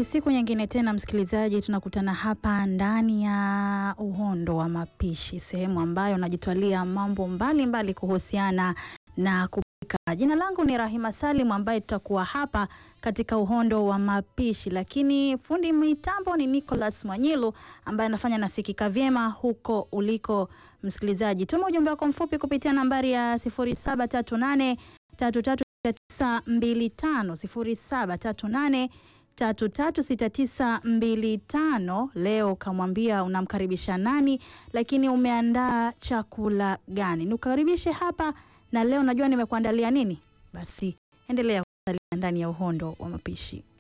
siku nyingine tena msikilizaji, tunakutana hapa ndani ya Uhondo wa Mapishi, sehemu ambayo najitwalia mambo mbalimbali mbali kuhusiana na kupika. Jina langu ni Rahima Salim ambaye tutakuwa hapa katika Uhondo wa Mapishi, lakini fundi mitambo ni Nicholas Mwanyilu ambaye anafanya nasikika vyema huko uliko msikilizaji. Tuma ujumbe wako mfupi kupitia nambari ya 0738 336925 0738 336925. Leo kamwambia unamkaribisha nani, lakini umeandaa chakula gani? Nikukaribishe hapa na leo najua nimekuandalia nini. Basi endelea kusalia ndani ya Uhondo wa Mapishi.